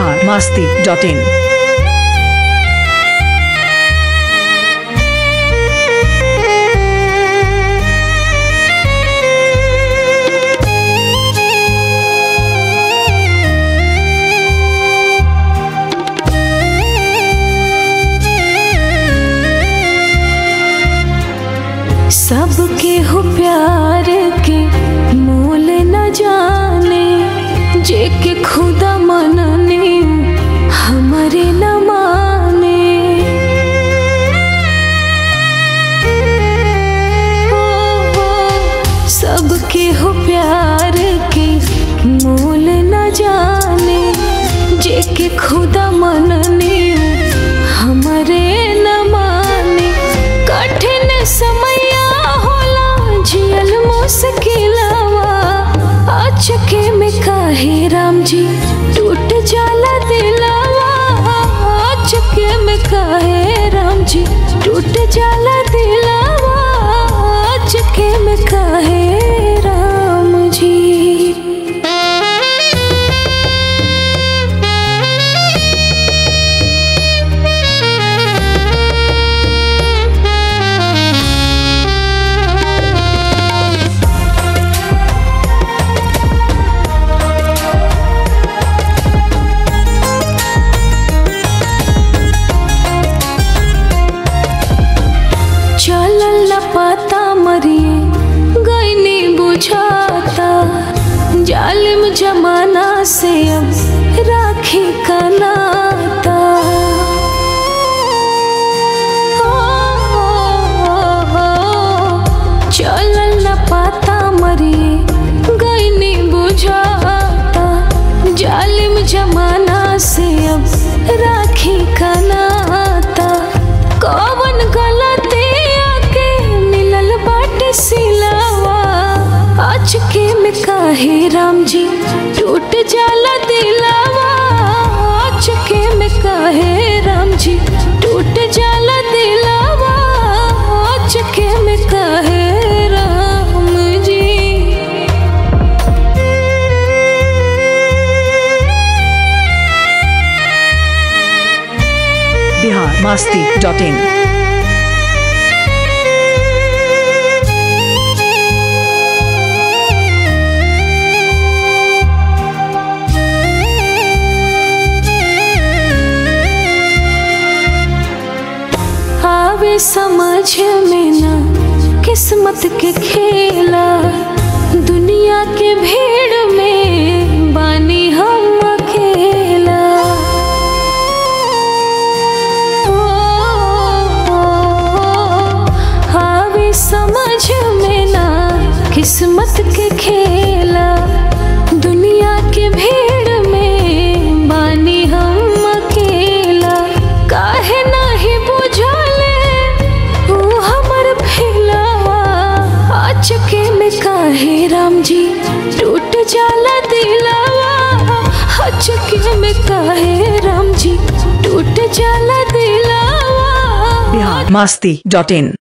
Bihar Masti dot in सबके हो प्यार के मोल न जाने जे के खुदा मनने हमारे न माने ओ, ओ, सबके हो प्यार के मोल न जाने जे के खुदा मनने हमारे न माने कठिन समया होला जियल मुश्किलवा अचके में काहे राम जी टूट जाला दिलवा अचके में काहे राम जी टूट जाला दिलवा अचके में काहे राम जी चलल न पता मरिए गईनी बुझाता जालिम जमाना से अब राखी का नाता ओ, ओ, ओ, चलल न पता मरिए गईनी बुझाता जालिम जमाना से अब राखी का नाता कौन गलती आके मिलल बाटे सिलावा अचके में काहे राम जी टूट जाला दिलावा अचके में काहे राम जी टूट जाला दिलावा अचके में काहे राम जी बिहार मास्ती डॉट इन आवे समझ में ना किस्मत के खेला दुनिया के भीड़ में बानी हम अकेला ओ, ओ, ओ, आवे समझ में ना किस्मत के खेला दुनिया के भीड़ में बानी हम अकेला काहे नाही बुझले तू हमर फिलावा अचके में काहे राम जी टूट जाला दिलावा अचके में काहे राम जी टूट जाला दिलावा बिहार मास्ती डॉट इन